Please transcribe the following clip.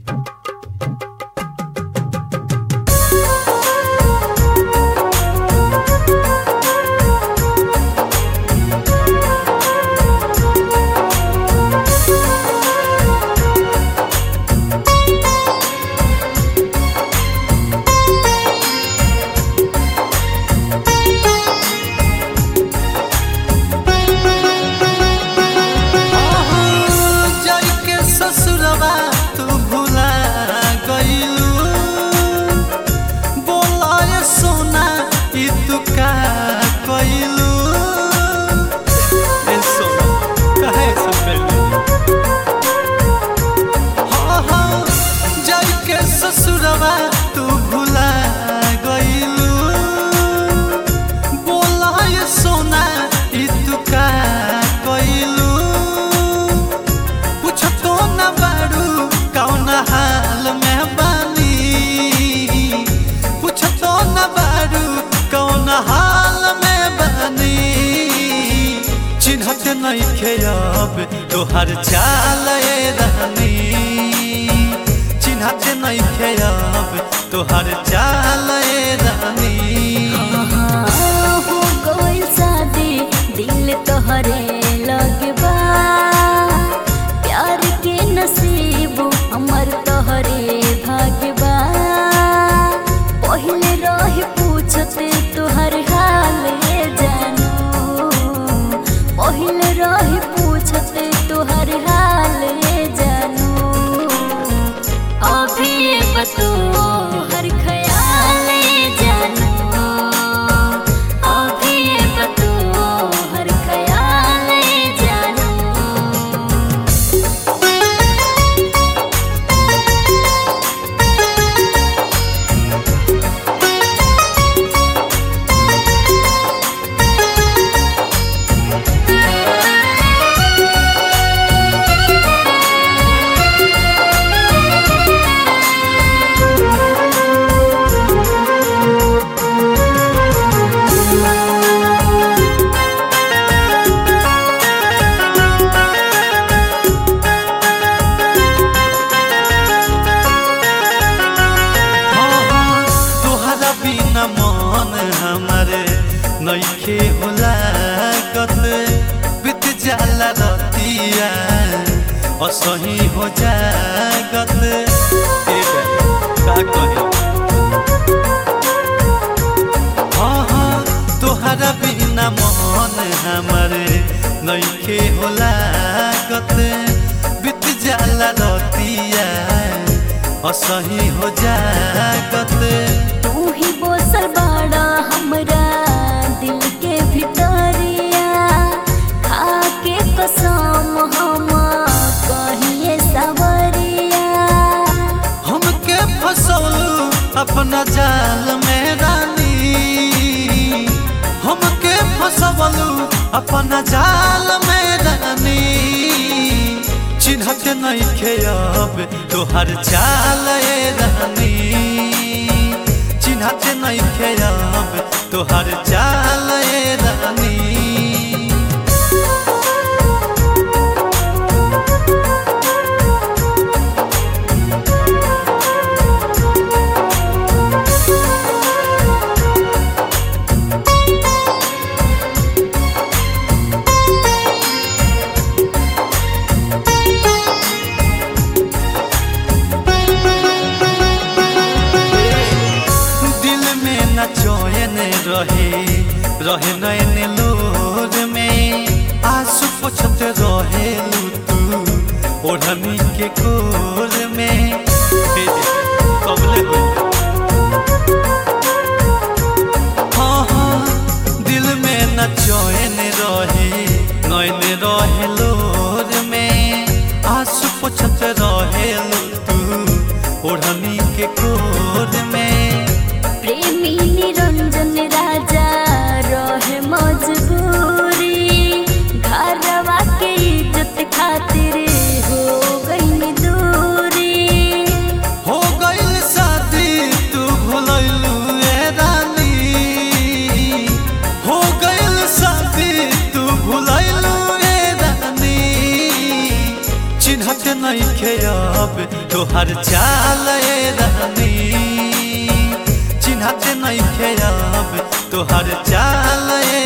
जाइके ससुरवा तू भुला गइलू बोलाए सोना ई तू का कइलू ए सोना काहे सब कइलू हाँ हाँ जाइके ससुरवा तू भुला गइलू बोलाए सोना ई तू का कइलू कुछ तो न बारू कौन हाल में बानी कुछ तो न बारू कौन हाल में बानी चिन्हत नहीं खेब तोहर चाल ए रहनी चिन्हत नहीं खेब तोहर चाल ए रहनी हो गइल शादी दिल तोहरे लगबा प्यार के नसीब हमर तोहरे भागबा पहिले रह पूछते तोहर हाल ये जानू पहिले रह पूछते तोहर हाल ये जानू अभी बतो हर ख्याल जानू अभी बतो हर ख्याल जानू हाँ, तोहरा बिना मन हमारे नइखे होला कत बीत जाला रतिया असही हो जागत ए बे, का कही हाँ हाँ तोहरा बिना मन हमारे नइखे होला कत बीत जाला रतिया असही हो जागत तू ही बोसल बाड़ा हमरा दिल के भितरिया खा के कसम हम कहिए सवरिया हमके फसौलू अपना जाल में रानी हमके फसवलू अपना जाल में रानी चिन्हत नहीं खेब तोहर चाल ए रानी चिन्हत नहीं खेब तोहर चाल ए रानी दिल में न चैन रहे रहे नैन लोर में आंसू पोछत रहे तू ओढ़नी के कोर में हे जे, कबले होइले? हाँ हाँ दिल में न चैन रहे नैन रहे लोर में आंसू पोछत रहे तू ओढ़नी के कोर में प्रेमी निरंजन राजा रहे मजबूरी घरवा के इज्जत खातिर हो गई दूरी हो गइल शादी तू भुलैलू ए रानी हो गइल शादी तू भुलैलू ए रानी चिन्हत नहीं खेब तोहर चाल रहनी चिन्हत नहीं खेब तोहर चाल